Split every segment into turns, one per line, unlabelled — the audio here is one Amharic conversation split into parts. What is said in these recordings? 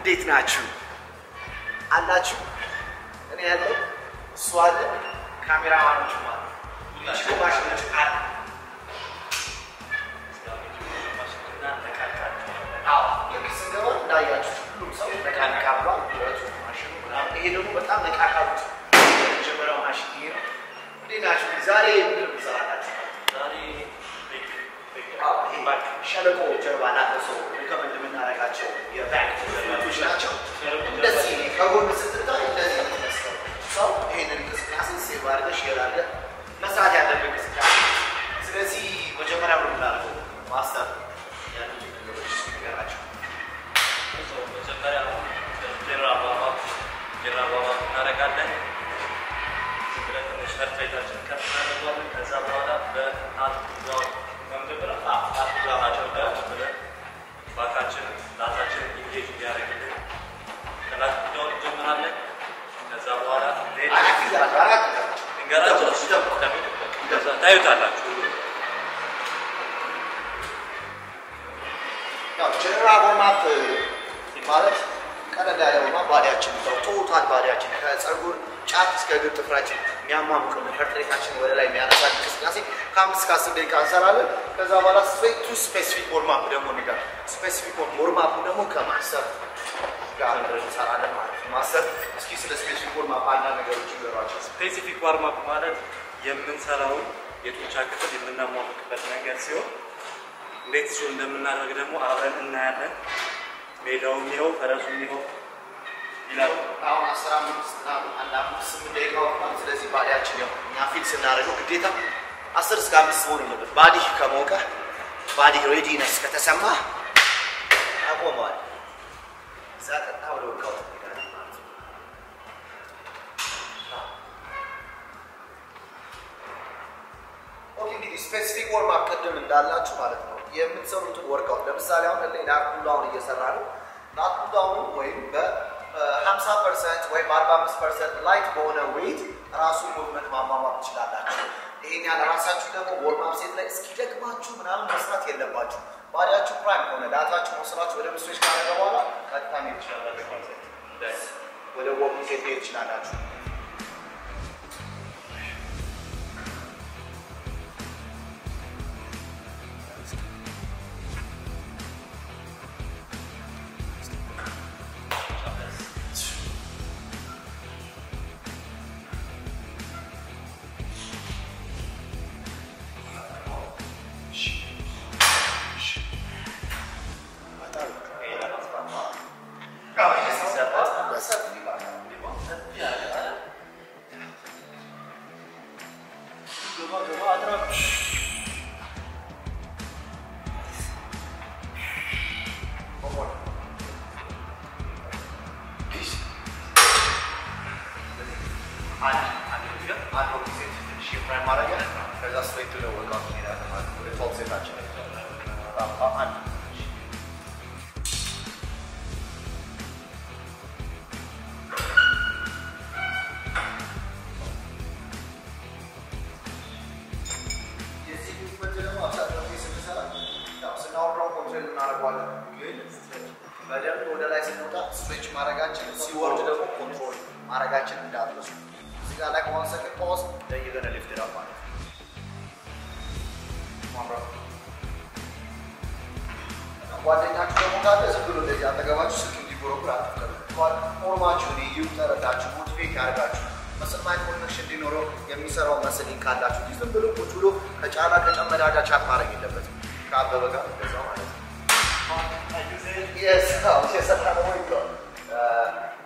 እንዴት ናችሁ? አላችሁ? እኔ ያለው እሱ አለ፣ ካሜራማኖች አሉ፣ ዩቲዩብ ማሽኖች አሉ። አዎ ልክ ስንገባ እንዳያችሁ ሁሉም ሰው ነቃ ነቃ ብሏል። ብረቱ ማሽኑ ምናምን። ይሄ ደግሞ በጣም ነቃ ካሉት የመጀመሪያው ማሽን ይሄ ነው። እንዴት ናችሁ? ዛሬ ምንድን ነው የምሰራላችሁ? አዎ፣ ይሄ ሸለቆ ጀርባ ላለ ሰው ሪከመንድ የምናደርጋቸው የባንክ ቶች ናቸው። እንደዚህ ከጎን ስትታይ እንደዚህ ነው የሚመስለው። ሰው ይሄንን እንቅስቃሴ ሴቭ አድርገህ ሼር አድርገህ መስራት ያለብህ እንቅስቃሴ። ስለዚህ መጀመሪያ ምን እናደርገው? ማስተር ያሉትን ነገሮች ንገራቸው።
እናደርጋለን ብለን ትንሽ ሰርፌታችን ከፍ እናደርገዋለን። ከዛ በኋላ በናት ባካችን ላታችን ኢንጌጅ እንዲያደርግልን ከላት ዳውን እንጀምራለን። ከዛ በኋላ
አራት ይዛሉ፣ አራት ይዛሉ።
ድንገራቸው
ይጠብቁ፣
ከዛ ታዩታላችሁ።
ያው ጀነራል ወርማፕ ማለት ቀለል ያለ ወርማፕ ባዲያችን ነው። ቶታል ባዲያችን ከፀጉር ጫፍ እስከ እግር ጥፍራችን የሚያማሙቅ ፐርትሬታችን ወደ ላይ የሚያነሳ እንቅስቃሴ ከአምስት እስከ አስር ደቂቃ እንሰራለን። ከዛ በኋላ ቱ ስፔሲፊክ ወርማፕ ደግሞ ንጋር ስፔሲፊክ ወርማፕ ደግሞ ከማሰብ ጋር እንሰራለን ማለት ነው። ማሰብ እስኪ ስለ ስፔሲፊክ ወርማፕ አንዳንድ ነገሮች ይገሯቸው።
ስፔሲፊክ ዋርማፕ ማለት የምንሰራውን የጡንቻ ክፍል የምናሟሙቅበት መንገድ ሲሆን እንዴት እሱ እንደምናደርግ ደግሞ አብረን እናያለን። ሜዳውም ይኸው ፈረሱም ይኸው ይላል።
አሁን አስራ አምስት ምናምን አንድ አምስት ስምንት ደቂቃ ወጥቷል። ስለዚህ ባዲያችን ያው እኛ ፊል ስናደርገው ግዴታ አስር እስከ አምስት መሆን የለበት። ባዲ ከሞቀ ባዲ ሬዲነስ ከተሰማ አቆመዋል። እዛ ቀጥታ ወደ ወርካውት እንሄዳለን ማለት ነው። ኦኬ እንግዲህ ስፔሲፊክ ወርማፕ ቅድም እንዳላችሁ ማለት ነው የምትሰሩትን ወርካውት ለምሳሌ አሁን እኔ ላክ ፑልዳውን እየሰራ ነው። ላክ ፑልዳውን ወይም በ50 ፐርሰንት ወይም 45 ፐርሰንት ላይት በሆነ ዌይት ራሱ ሙቭመንት ማሟሟት ትችላላችሁ። ይሄን ያለ ራሳችሁ ደግሞ ወርማፕ ሴት ላይ እስኪደግማችሁ ምናምን መስራት የለባችሁ። ባዲያችሁ ፕራይም ከሆነ ዳታችሁ መውሰዳችሁ ወደ ምስሎች ካደረገ በኋላ ቀጥታ መሄድ ትችላላችሁ ማለት ነው። ወደ ወርም ሴት መሄድ ትችላላችሁ። በደንብ ወደ ላይ ስንወጣ ስትሬች ማድረጋችን ሲወርድ ደግሞ ኮንትሮል ማድረጋችን እንዳትረሱ። እዚህ ጋር ላይ ዋን ሰከንድ ፖዝ then you're gonna lift it up ማለት ነው። Come on, bro. ጓደኛችሁ ደግሞ ካለ ዝም ብሎ እንደዚህ አጠገባችሁ ስልክ እንዲጎረጉር አትፍቀዱ። ፎርማችሁን እዩ፣ ተረዳችሁ፣ ሞቲቬት ያደርጋችሁ መስል ማይንድ ኮኔክሽን እንዲኖረው የሚሰራው መስል ካላችሁ እንጂ ዝም ብሎ ቁጭ ብሎ ከጫላ ከጨመዳ ጋር ቻት ማድረግ የለበትም። ከአበበ ጋር እንደዛው ማለት ነው። Yes, oh, yes, I have a way to uh,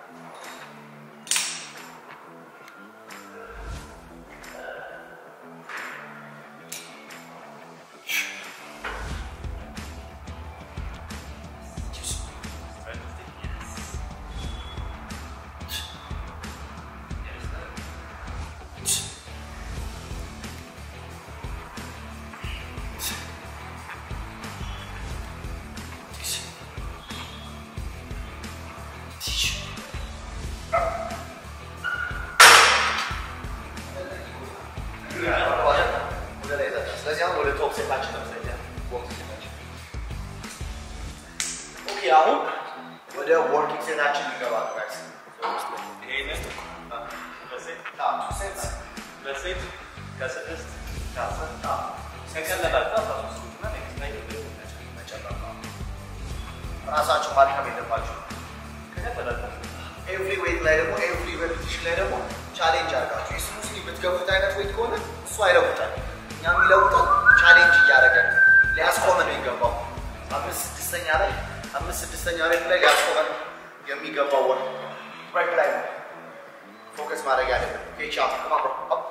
ስለዚህ አሁን ወደ ቶፕ ሴታችን ለምሳሌ ቦክስ ሴታችን ኦኬ አሁን ወደ ወርኪንግ ሴታችን ይገባ ነው ጋይስ
ይሄንን በሴት
ቱ ሴትስ
በሴት ከስድስት ከአስር ከቀለላቸው አስራ ሶስት እና ኔክስት ላይ
መጨረሻ ራሳችሁ ማድከም የለባችሁ
ከቀለላቸው
ኤቭሪ ዌይት ላይ ደግሞ ኤቭሪ ሬፒቲሽን ላይ ደግሞ ቻሌንጅ አድርጋችሁ የስሙስሊ የምትገፉት አይነት ዌይት ከሆነ እሱ አይለውጣል። እኛ የሚለውጠው ቻሌንጅ እያደረገ ሊያስቆመን ነው የሚገባው። አምስት ስድስተኛ ላይ አምስት ስድስተኛ ሬት ላይ ሊያስቆመን የሚገባው ወር ብሬክ ላይ ነው ፎከስ ማድረግ ያለብን። ኬቻ ከማብሮ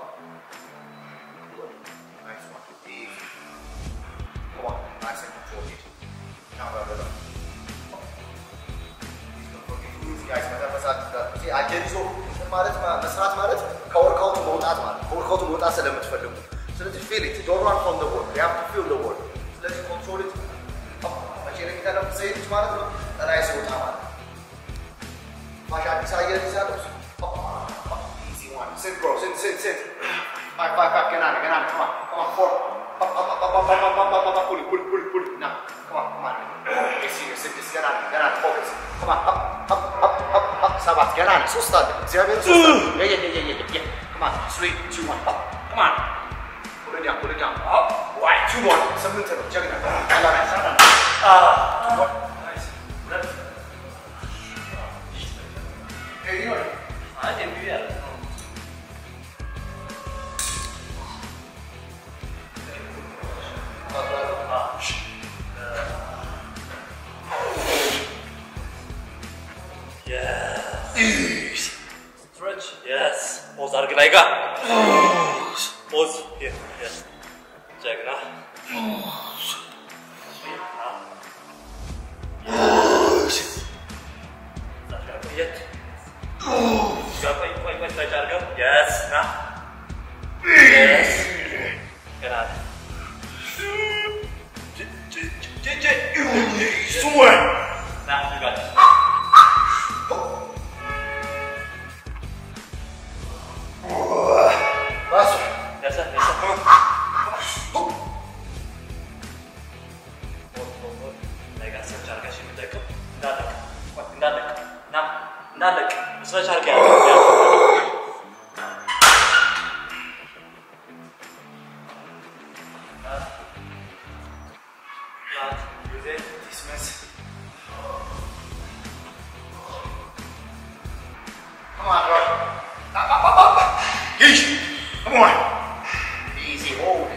አየር ይዞ ማለት መስራት ማለት ከወርካውቱ መውጣት ማለት ከወርካውቱ መውጣት ስለምትፈልጉ ስለዚህ ፊል ኢት ዶንት ራን ፍሮም ዘ ቦል ዩ ሃቭ ቱ ፊል ዘ ቦል ስለዚህ ኮንትሮል ኢት መቼ ነው የሚተነፍሰው ይሄ ልጅ ማለት ነው ጠላይ ሲወጣ ማለት ነው ማሽ አዲስ አየር ይዛለሁ ኢዚ ዋን ሲት ብሮ ሲት ሲት ሲት ፋይቭ ፋይቭ ፋይቭ ገና ነህ ገና ነህ come on come on four up up up up up up up up up up pull it pull it pull it pull it now come on come on yes you ስድስት ገና ነህ ገና ነህ focus come on up up up up up ሰባት ገና ነህ ሶስት አለ እግዚአብሔር ሶስት አለ yeah yeah yeah yeah yeah yeah come on three two one up come on pull it down pull it down up why two more ስምንት ነው ጀግና ቀላል አይሰራም two more
ናይስ ሁለት
Hey, you know,
አንድ የሚሉ ያለ Stretch. Yes. ፖዝ አድርግ ላይ ጋር ፖዝ Yes. ጀግና የት ቆይ ቆይ ቆይ stretch አድርገው Yes. ና Yes. ገና ነህ። ና you got it.
that's right.
Yes, sir. Yes, sir. Come on. ሆድ ሆድ ሆድ ላይ ጋር ስትረች አድርገሽ የምትደቅም እንዳለቅ ቆይ፣ እንዳለቅ ና እንዳለቅ ስትረች አድርገ
Dismiss. Come on, bro. Up, up, up, up. Yeesh. Come on. Easy holding.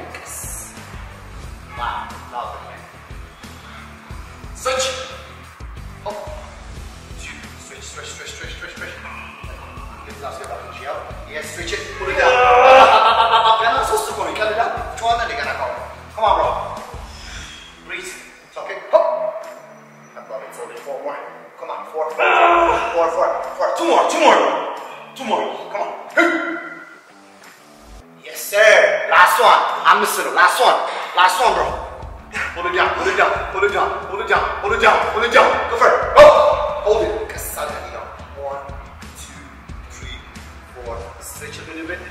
Wow, love it, man. Switch. Up. Switch, switch, switch, switch, switch, switch. Get last get up and chill. Yes, switch it. Put it down. Up, up, up, up, up. ገና ሶስት እኮ ነው ይቀልዳል። ጨዋታ እንደገና ካው Come on, bro. Breathe. It's okay. Hop. I love it. Four, four more. Come on, four, four, four, four, four. Two more, two more, two more. Come on. Hey. Yes, sir. Last one. I'm missing it. Last one. Last one, bro. Hold it down. Hold it down. Hold it down. Hold it down. Hold it down. Hold it down. Go for it. Go. Hold it. Kasada, you know. One, two, three, four. Stretch a little bit.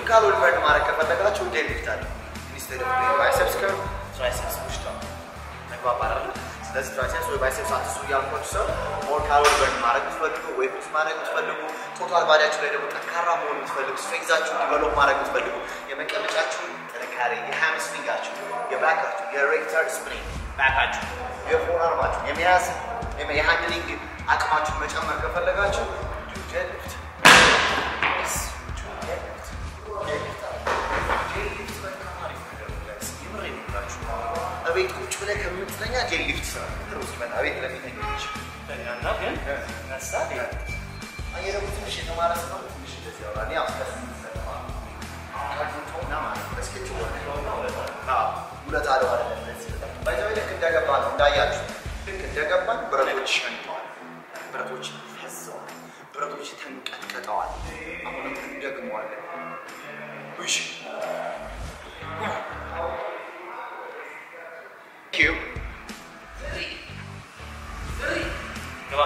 ካሎሪ በርን ማድረግ ከፈለጋችሁ ዴድ ሊፍት አለ። ኢንስቴድ ኦፍ ባይሰፕስ ከርቭ ትራይሰፕስ ፑሽ ዳውን ተግባባላለ። ስለዚህ ትራይሰፕስ ወይ ባይሰፕስ አትሱ እያልኳችሁ ሰው ሞር ካሎሪ በርን ማድረግ የምትፈልጉ ወይ ፑሽ ማድረግ የምትፈልጉ ቶታል ባዲያችሁ ላይ ደግሞ ጠንካራ መሆን የምትፈልጉ ስትሬንግዛችሁን ዲቨሎፕ ማድረግ የምትፈልጉ የመቀመጫችሁን ጥንካሬ የሃምስትሪንጋችሁ፣ የባካችሁ፣ የሬክተር ስፕሪንግ ባካችሁ፣ የፎር አርማችሁ የመያዝ የሃንድሊንግ አቅማችሁን መጨመር ከፈለጋችሁ ዴድ ሊፍት እቤት ቁጭ ብለህ ከምትተኛ ጄል ሊፍት ስራ ሩ ሲመጣ ቤት ለሚተኞች
ተኛና ግን ነሳ
አየህ ደግሞ ትንሽ የተማረ ሰው ትንሽ እንደዚህ ያወራል። ያው ስለሱ የሚሰማ ካርቱንቶና ማለት ነው በስኬች ሁለት አለው አለ ባይዘዌ ልክ እንደገባ ነው እንዳያችሁ ልክ እንደገባን ብረቶች ሸንተዋል፣ ብረቶች ፈዘዋል፣ ብረቶች ተንቀጥቀጠዋል። አሁንም እንደግመዋለን። እሺ ኪው
ገባ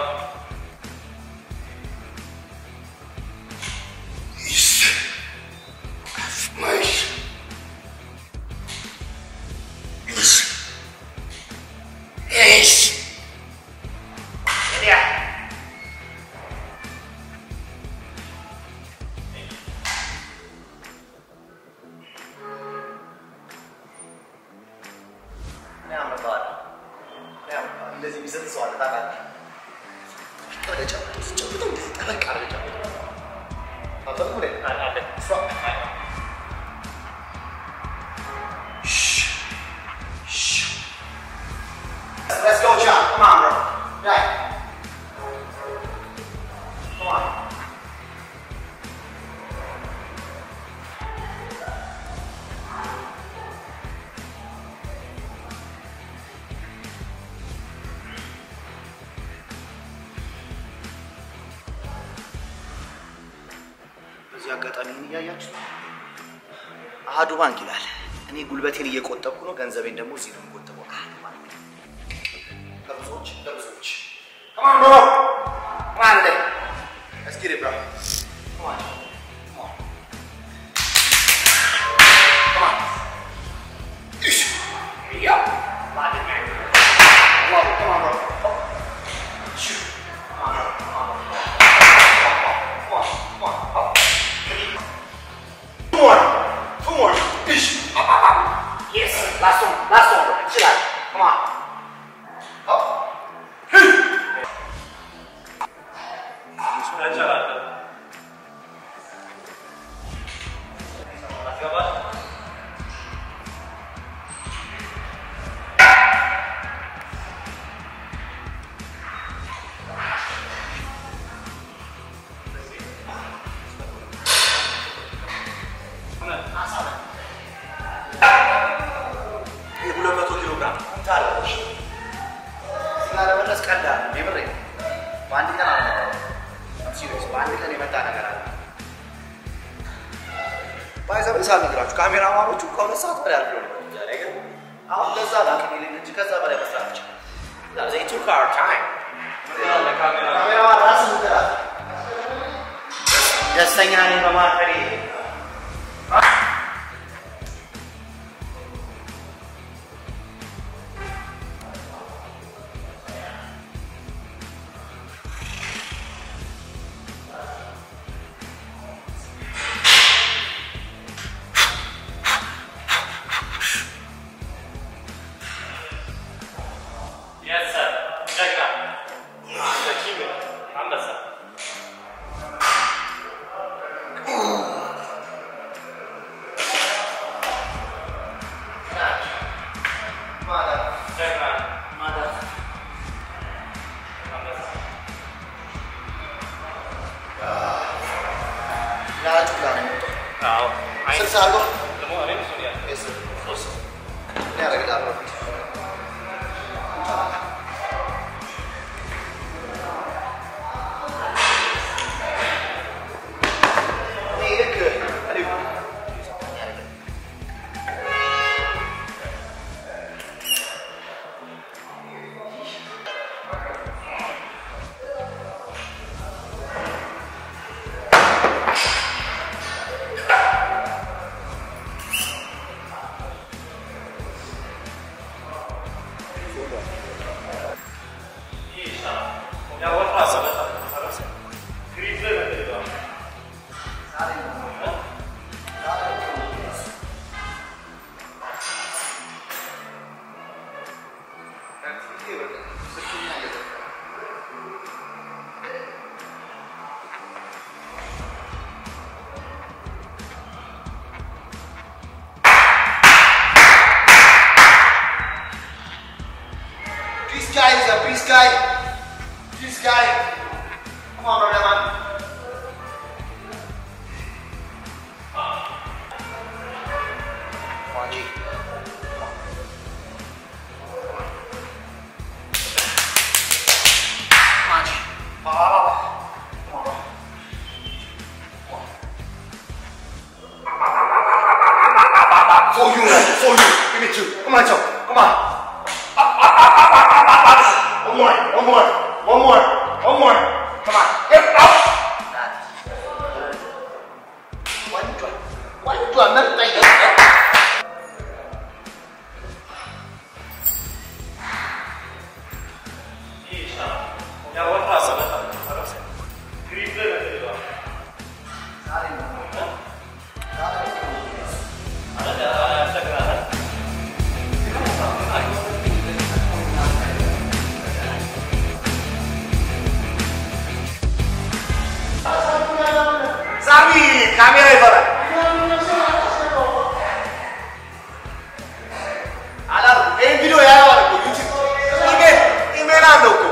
እንደዚህ የሚሰጥ ሰው አለ ታውቃለህ? ወደ ጨምቶ ስጨምተው እንደዚህ ጠበቅ አድርገህ ጨምተው አልፈልግም ወደ
አለ
እሷ Let's go, John. Come on, bro. Right. Come on. በዚህ አጋጣሚ ምን እያያችሁ ነው? አሃዱ ባንክ ይላል። እኔ ጉልበቴን እየቆጠብኩ ነው፣ ገንዘቤን ደግሞ እዚህ ነው የምቆጥበው። አሃዱ ባንክ ለብዙዎች ለብዙዎች Come on, bro. Come on, today. Let's get it, bro. Come on. Come on. Come on. Ish. Yeah. Lock it, man. Love it. Come on, bro. Oh. Shoot. Come on, bro. Come on. Come on. Come on. Come on. Two more. Two more. Ish. Yes. Last one. Last one, bro. Chill out. Come on. Up.
ተቻላለ አስገባ
የሁለት መቶ ኪሎ ግራም ታለች እዚህ ጋር ለመድረስ ቀላል ነው። የምሬ ነው። በአንድ ቀን አለ ሲሪየስ በአንድ ቀን የመጣ ነገር አለ። ባይዘብ ሳል ነገራችሁ ካሜራማኖቹ ከሁለት ሰዓት በላይ አልፎ ነው እዛ ላይ ግን አሁን ለዛ ላቅም ይልን እንጂ ከዛ በላይ መስራት ይችላል። they took our time. ካሜራማን ራስህ ምትላት ደስተኛ ነኝ በማከሬ
Yes, sir. ጀግና ኪም አንበሳ
ማለት
ጀግና
ማለት
አንበሳ
ያጩ ጋር ነው የመጣው
አዎ አይ
ስልሳ አርጎ
ደግሞ እኔም እሱን ያለ
Yes, sir. እኔ አደርግልሃለሁ። እኔ ልክ እኔ Come on, Joe. Come on. Up, up, up, up, up, up, up, up. One more. One more. One more. One more. Come on. Get up. Wonjuan. Wonjuan nanti. Sami, kamera ይበራል። አላው ይሄን ቪዲዮ ያየዋል እኮ ዩቲዩብ ኢሜል ኢሜል አለው እኮ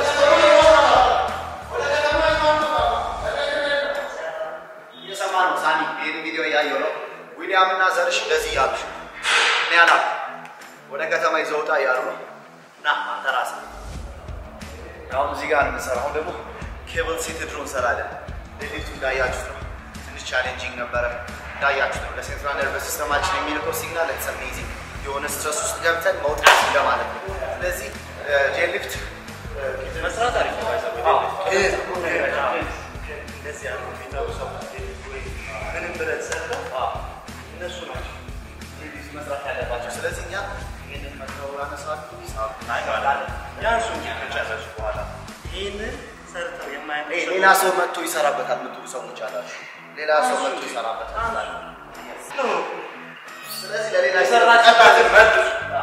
እየሰማ ነው። ሳሚ ይሄን ቪዲዮ እያየው ነው። ዊሊያም እና ዘርሽ እንደዚህ እያሉሽ እኔ አላም ወደ ከተማ ይዘው ውጣ እያሉ ነው። ና አንተ ራስህ አሁን እዚህ ጋር ነው የምንሰራው። አሁን ደግሞ ኬብል ሴት ድሮ እንሰራለን። ሌሊቱ እንዳያችሁት ነው። ትንሽ ቻሌንጂንግ ነበረ እንዳያችሁት ነው። ለሴንትራል ነርቨስ ሲስተማችን የሚልከው ሲግናል ኢትስ አሜዚንግ የሆነ ስትረስ ውስጥ ገብተን መውጣት እንደማለት ነው። ስለዚህ ጄሊፍት
መስራት አሪፍ ነው። ባይዘው እንደዚህ ያሉ የሚጠሩ ሰዎች ምንም ብረት ሰርተው እነሱ ናቸው
ጄሊፍት መስራት ያለባቸው። ስለዚህ እኛ ይህንን መተው ያነሳሉ ሂሳብ
ያንሱ እንጂ ከጨረሱ በኋላ ይህንን ሰርተው የማያውቁ
ይሄ ሌላ ሰው መጥቶ ይሰራበታል የምትሉ ሰዎች አላችሁ። ሌላ ሰው መጥቶ ይሰራበታል። ስለዚህ ለሌላ
የሰራችበትን መልሱ።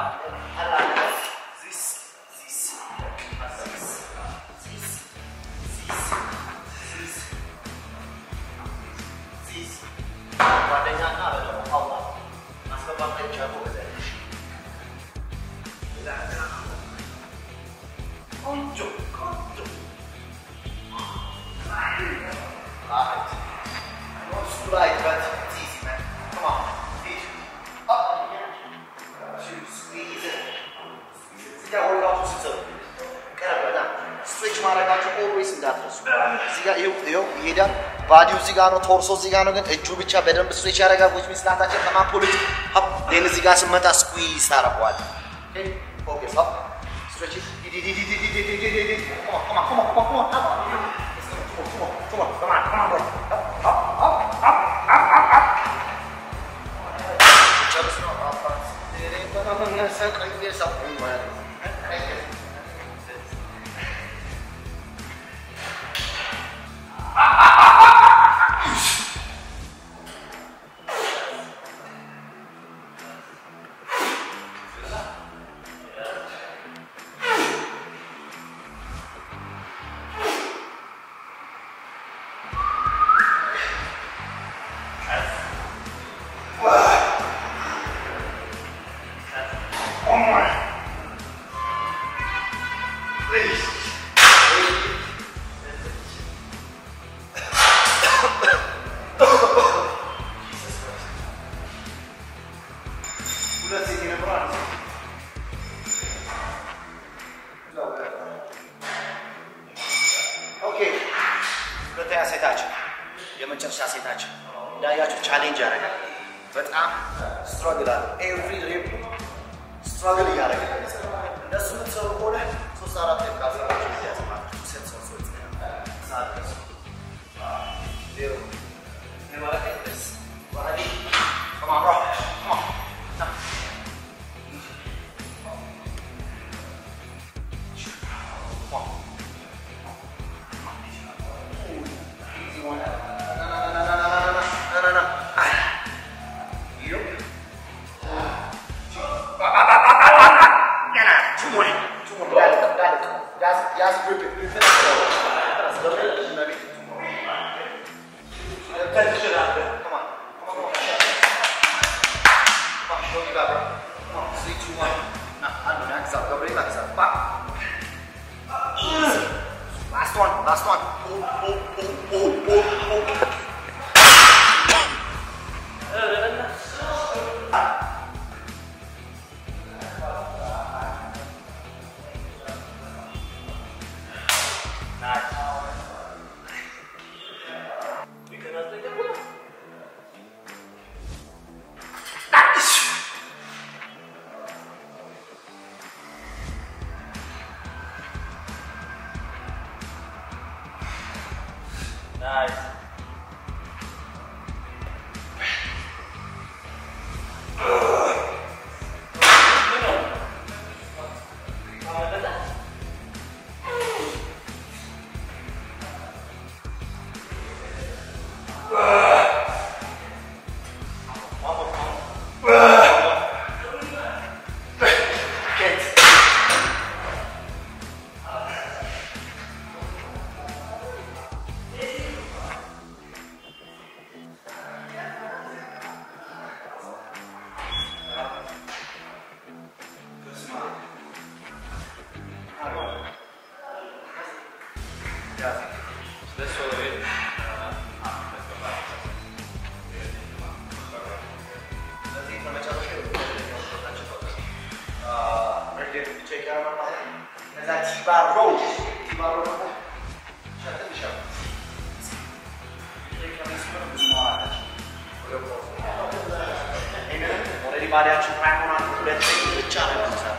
ጓደኛና በደግሞ አውጣ ማስገባት ላይ ብቻ ጎበዝ ቆንጆ ቆንጆ Right. I know it's too light, but it's easy, man. Come on, feet up. Two, squeeze it. እዚህ ጋር ወርቃችሁ ስትሰሩ ቀረብ በጣም ስትሬች ማድረጋችሁ ኦልዌይስ እንዳትረሱ። እዚህ ጋር ይኸው ይኸው ይሄዳል። ባዲው እዚህ ጋር ነው፣ ቶርሶ እዚህ ጋር ነው፣ ግን እጁ ብቻ በደንብ ስትሬች ያደርጋል። ዊች ሚንስ ላታችን ከማፖሊት ሀብ ዴን እዚህ ጋር ስመጣ ስኩዊዝ ታደርገዋለህ። ፎከስ ሀብ ስትሬች Come on, come on, come on, come on, come on. Come on, come on, come on, come on, boy. Up, up, up, up, up, up, up. ጨርስ ነው አባት ቀይ ሰው ማለት ነው። ሁለት ሴት የነበረው አንድ ሴት ኦኬ ሁለተኛ ሴታችን የመጨረሻ ሴታችን እንዳያችሁ ቻሌንጅ ያደርጋል። በጣም ስትራግል አለ። ኤቭሪ ሬፕ ስትራግል እያደረገ ነው የሚሰራው። እንደሱ የምትሰሩ ከሆነ ሶስት አራት ሬፕ ካሰራችሁ ጊዜ ያስማችሁ ሴት ሰው ሰው ሰዓት ደርሶ ዜሮ ይህ ማለት ደስ ዋዲ Come on, bro. Come on. Now. Come on. Easy one. No, no, no, no, no, no, no, no, no, no, no. Ah. Yup. Two more. Two more. Got it, got it. Guys, guys, grip it. Grip it. That's good. Maybe two more. ባዲያችን ራይሆናል ሁለት ብቻ ነው የምንሰራው።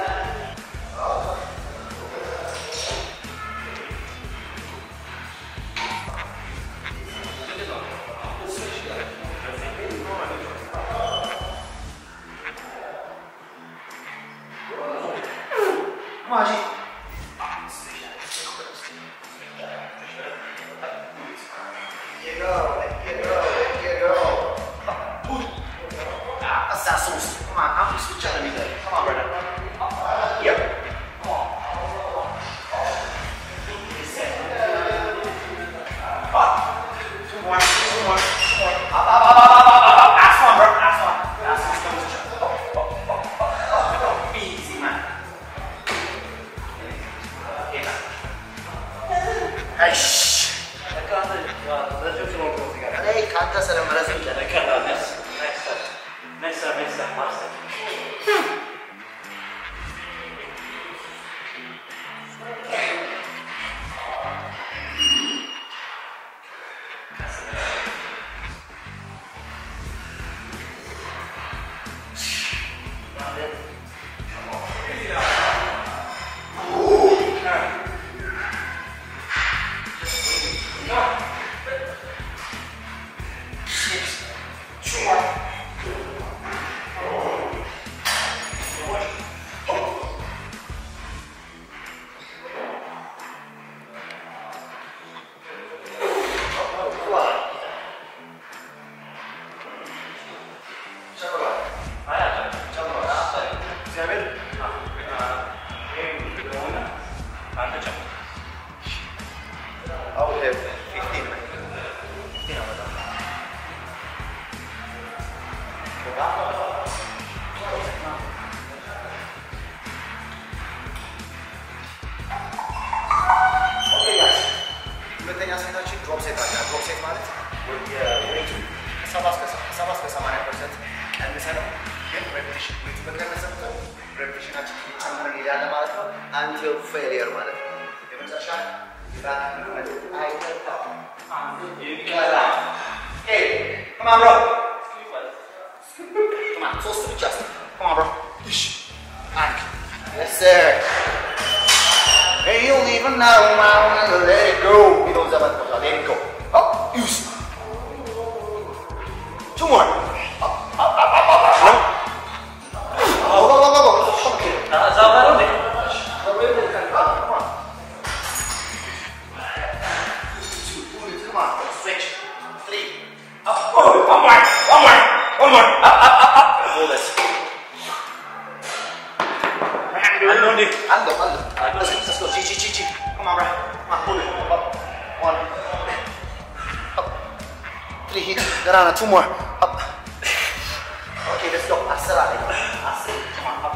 ማጂ You go, you go, you go. That's that sauce. Come on, I'm just telling me that. Come on, brother. Yep. Up. Two more, two more, two more. Up, up, up, up, up, up, up, up. Last one, bro. Last one. Last one. Up, up, up, up, up. Easy, man. Okay, man. Hey, shh. እኔ ከአንተ ስለምረዝም I would have 15 minutes. 15 hours. Okay, guys. ሁለተኛ ሴታችን ድሮፕ ሴት አለ። ድሮፕ ሴት ማለት የዌቱ ከሰባ እስከ ከሰባ እስከ ሰማንያ ፐርሰንት ቀንሰ ነው። ግን ሬፕቲሽን ዌቱ በቀነሰ ቁጥር ሬፕቲሽናችን እየጨመረ እንሄዳለን ማለት ነው። አንቲል ፌሊየር ማለት ነው። የመጨረሻ የባክ ሙቭመንት አይገባም። ይቀራል። Hey, come on, bro. Come on, ሶስት ብቻ እስኪ። Come on, bro. እሺ፣ አንድ Yes, sir. And you'll even know I wanna let it go. የሚለውን ዘመን ቦታ let it go. Up, use. Two more. Up, up, up, up, up, up. No. Go, go, go, go, go. Come on. Come on. Two, come on. Switch. Three. Up. Oh, one more. One more. One more. Up, up, up, up. Hold this.
አለው እንዴ?
Ando, ando. Let's, let's go. G, G, G, G. Come on, bro. Come on, pull it. Up. One. Up. Three hits. Garana, two more. Up. Okay, let's go. Accelerate. Accelerate. Come on, up.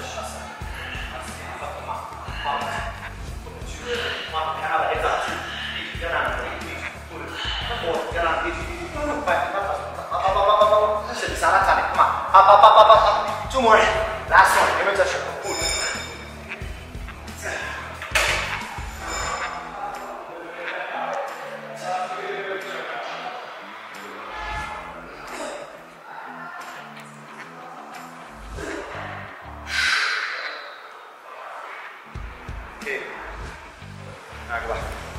Come on, Canada, heads up. Garana, three, three, pull it. Four, Garana, three, three, three. Five, up, up, up, up, up, up, up, up. Listen, Sarah, come on. Up, up, up, up, up, up. Two more. Last one. Give it a shot. Pull. Okay. Agua.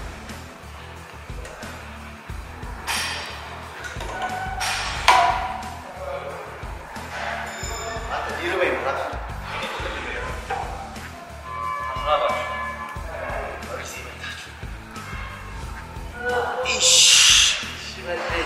Hasta tiro bem, tá? Ixi, vai ter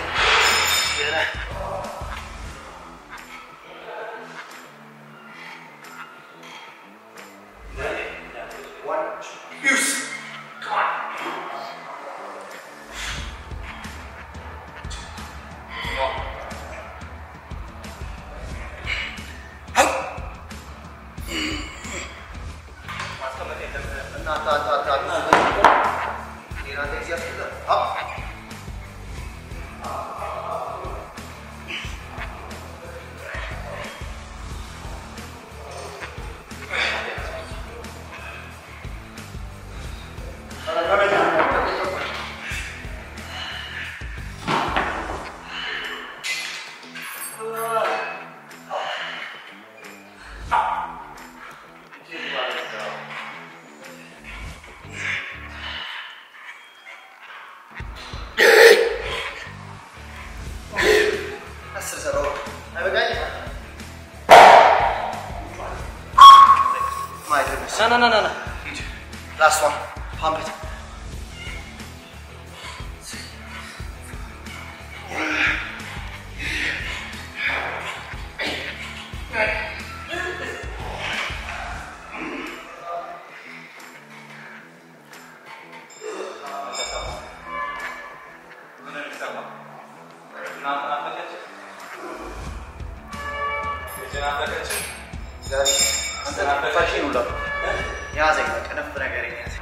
ና ና ና ና ሂድ ላስት ዋን ፓምፕ ኢት ያዘኝ ቀነፍ ነገር ያዘኝ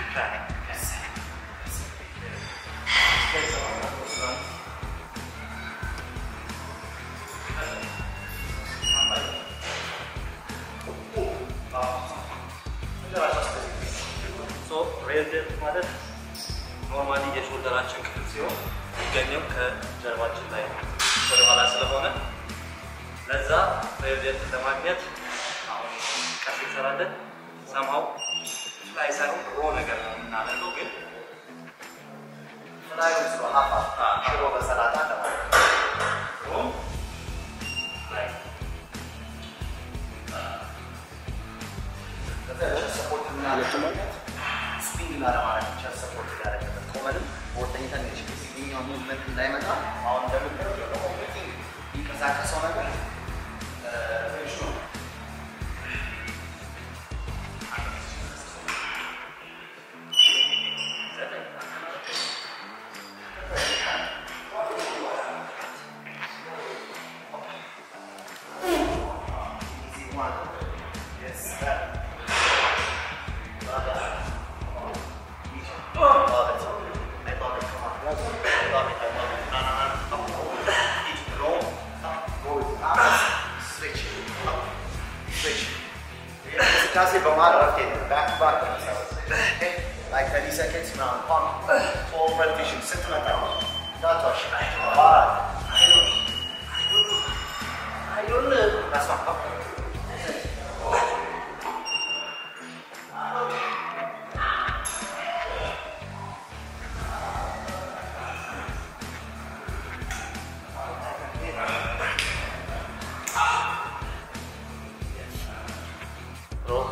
ሬልደት ማለት ኖርማሊ የሾልደራችን ክፍል ሲሆን የሚገኘው ከጀርባችን ላይ ነው፣ ወደኋላ ስለሆነ ለዛ ሬልደትን ለማግኘት አሁን ቀስ እንሰራለን። ሰማው ላይ ሳይሆን ሮ ነገር ነው የምናደርገው ግን
ፍላዩ ስሎ ሀፋ ሽሮ በሰላጣ ለማለት ነው።
ሮ ላይ
ሰፖርት የምናደርግበት ስፒን ላለማድረግ ብቻ ሰፖርት ያደረገበት ቆመንም በወርተኝተን ሲኛው ሙቭመንት እንዳይመጣ አሁን እንደምታየው ደግሞ የሚንቀሳቀሰው ነገር ትንሽ ነው። Easy one. Yes, that. Love it. Love it. I love it. Come on. I love it. I love it. No, no, no. Up. Each roll. Up. Roll it. Up. Switch. Up. Switch. እንቅስቃሴ በመሀል እረፍት የለም። ባክ ቱ ባክ ነው የሚሰራው። Okay? Like 30 seconds ምናምን ፓምፕ ፎር ፐርቲሽን ስትመጣ እንዳትዋሽ። አራት አይሆንም። That's one. Up. Roll.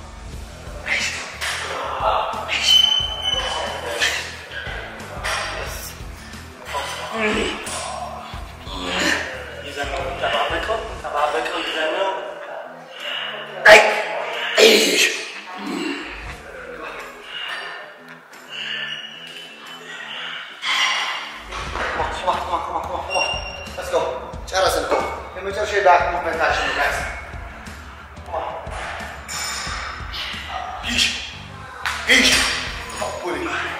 ይዘን ነው የምንጠባበቀው። ጠባበቀው ይዘን ነው
Come on, come on, come on, come on, come on, come on. Let's go. ጨረስን እኮ የመጨረሻ የባክ ሙቭመንታችን ነው ጋይስ። Come on. ይሽ ይሽ ፑል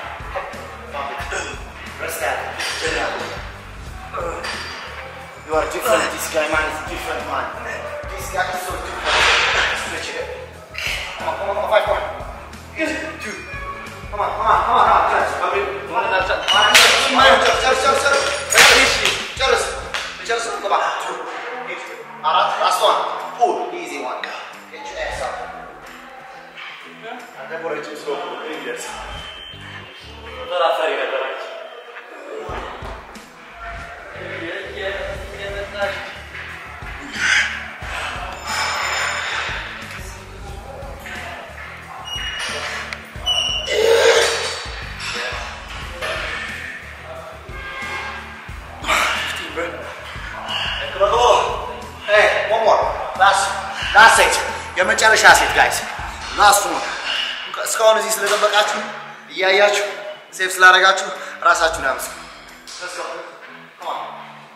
Rest that. Chill out. You are different. This guy, man, is different, man. This guy is so different. Stretch it. Come on, come on, come on, five more. Yes, two. Come on, come on, come on, come on. Yes, I mean, one and a half. One and a half. One and a half. ጨርስ ጨርስ ጨርስ ጨርስ ጨርስ ጨርስ ገባ two eight አራት last one pull easy one get your ass up አንተ ቦረችም ስለሆነ ይደርስ
ተራፋሪ ነበራች።
Hey, one more. Last, last set. የመጨረሻ ሴት ጋይስ ላስቱ ነው። እስካሁን እዚህ ስለጠበቃችሁ እያያችሁ ሴፍ ስላደረጋችሁ ራሳችሁን አመስግኑ። Let's go. Come on.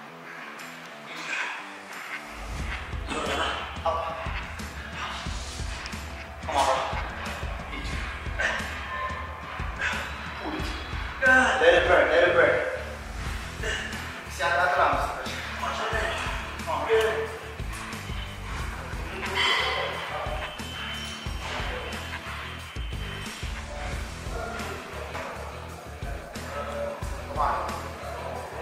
Up. Come on, bro. Eat. Pull it. Let it burn, let it burn. ሲያቃጥል አምስት ነች። Come on. Come on.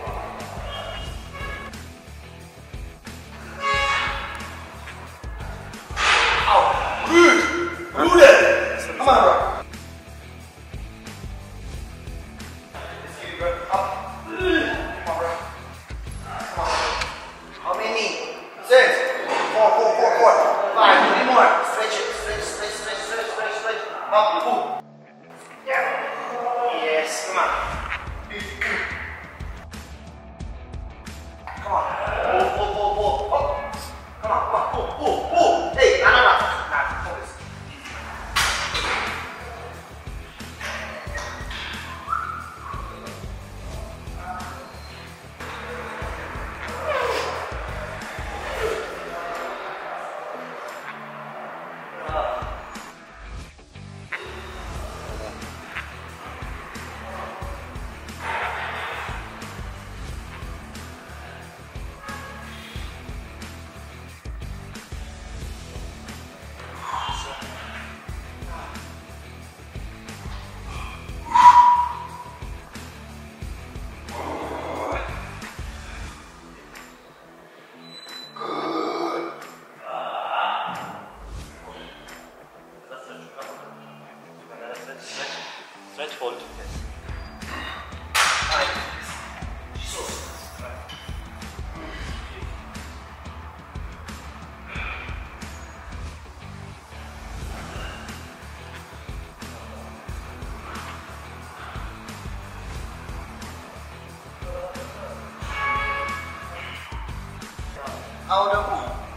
አሁን ደግሞ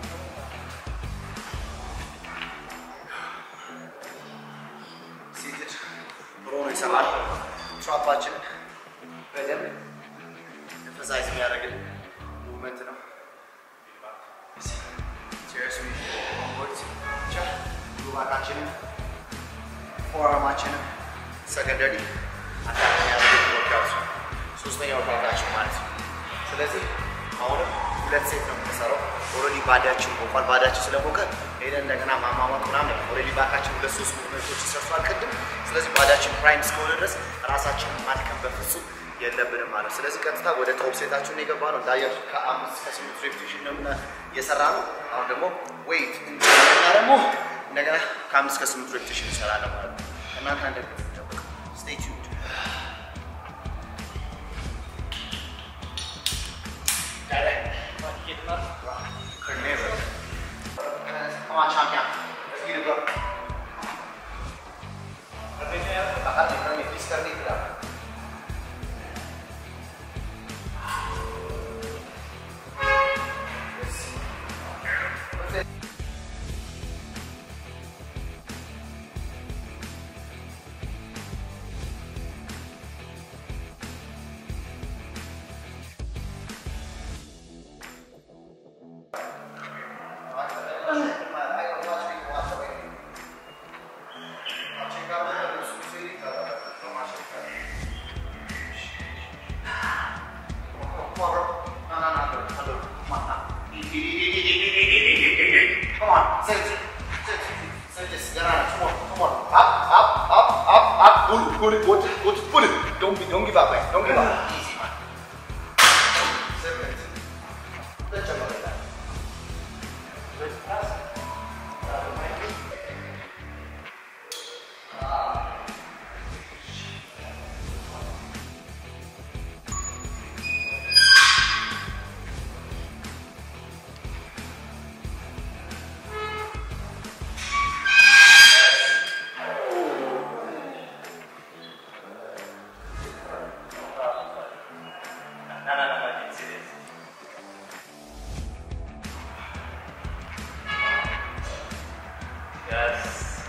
ሴትድ ሮ ነው ይሰራል። ትራፓችንን በደንብ ኤምፈሳይዝ የሚያደርግልን ሙቭመንት ነው። Seriously, onwards. ብቻ ሉባካችንን ፎርማችንን ሰከንደሪ አታክ የሚያደርግ ወርካውት ነው። ሶስተኛ ወርካውታችን ማለት ነው። ስለዚህ አሁንም ሁለት ሴት ነው የምንሰራው። ኦልሬዲ ባዳችን ሞቋል። ባዳችን ስለሞቀ ሄደን እንደገና ማማሟቅ ምናምን ኦልሬዲ ባካችን ሁለት ሶስት ሙቭመንቶች ሰርቷል ቅድም። ስለዚህ ባዳችን ፕራይም እስከሆነ ድረስ ራሳችንን ማድከም በፍጹም የለብንም ማለት ነው። ስለዚህ ቀጥታ ወደ ቶፕ ሴታችሁን የገባ ነው። እንዳያችሁ ከአምስት ከስምንት ሬፕቴሽን ነው ምና የሰራ ነው። አሁን ደግሞ ዌይት እንደገና ደግሞ እንደገና ከአምስት ከስምንት ሬፕቴሽን እንሰራለን ማለት ነው። እናንተ እንደሚጠበቅ ስቴይ ቲዩንድ Come on, champion. Let's get it, bro. करने करने प्लीज करने के लिए Come on, sit, sit, sit, sit, sit, get on it. Come on, come on. Up, up, up, up, up. Pull it, pull it, pull it, pull it, pull it. Don't be, don't give up, man. Don't give up. Easy, man. Seven. Let's jump like that. Let's pass.
No, no, no, I can see this. Yes.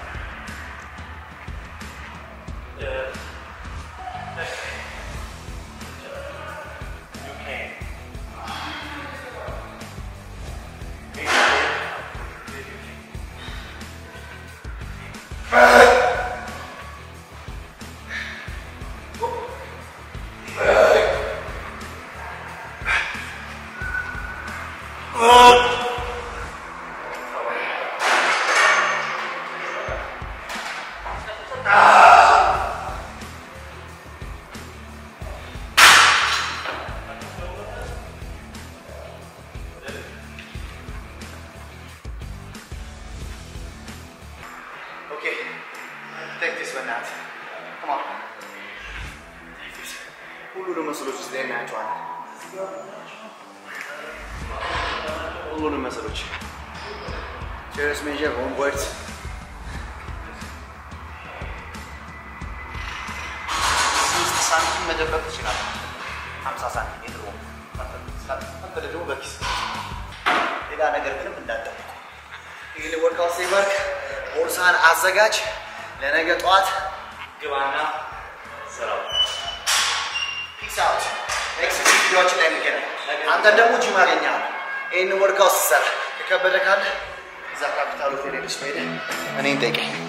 Yes. You can. Make it.
Okay. Take this one out. Come on. Take this. ሁሉንም መስሎች እዚህ ላይ እናያቸዋለን። ሁሉንም መስሎች ቼርስ ሜጀር ሆምወርድ ስድስት ሳንቲም መደበቅ ትችላለህ። ሀምሳ ሳንቲም የድሮ ፈቀደ ደግሞ በኪስ ሌላ ነገር ምንም እንዳጠብቁ ይህን ወርካውት ሲባርክ ቦርሳን አዘጋጅ። ለነገ ጠዋት
ግባና ስራው።
ፒስ አውት። ኔክስት ቪዲዮዎችን ላይ እንገናኝ። አንተን ደግሞ ጂም አገኛለሁ። ይህን ወርካውት ስትሰራ የከበደ ካለ እዛ ካፒታል ሆቴል ሄደሽ ሄደህ እኔን ጠይቀኝ።